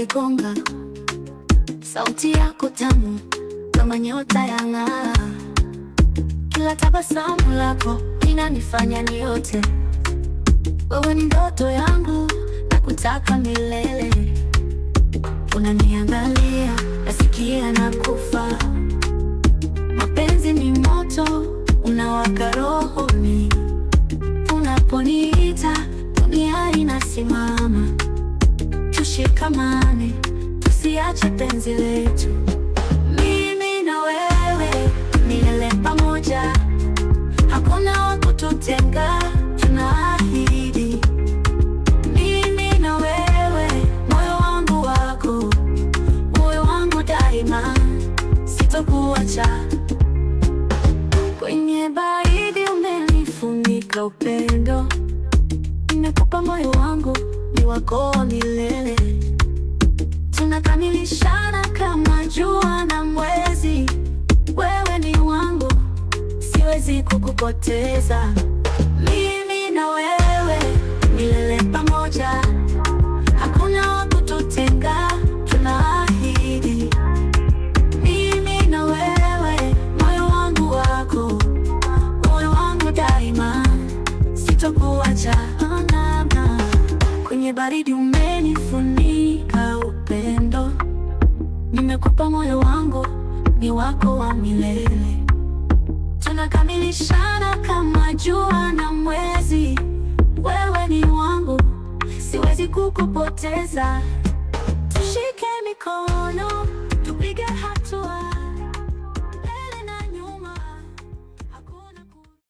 unanigonga, sauti yako tamu kama nyota ya ng'aa, kila tabasamu lako linanifanya niote. Wewe ni ndoto yangu na kutaka milele, unaniangalia nasikia na kufa. Mapenzi ni moto unawaka rohoni, unaponiita dunia inasimama. Tushikamane, tusiache penzi letu, mimi na wewe milele pamoja, hakuna wa kututenga, tunaahidi. Mimi na wewe, moyo wangu wako, moyo wangu daima, sitokuacha. Kwenye baridi umenifunika upendo, nimekupa moyo wangu, ni wako milele. Tunakamilishana kama jua na mwezi, wewe ni wangu, siwezi kukupoteza. Mimi na wewe milele pamoja, hakuna wa kututenga, tunaahidi. Mimi na wewe, moyo wangu wako, moyo wangu daima, sitokuacha. Oh, na, na. Kwenye baridi umenifunika upendo, nimekupa moyo wangu, ni wako wa milele. Tunakamilishana kama jua na mwezi, wewe ni wangu, siwezi kukupoteza. Tushike mikono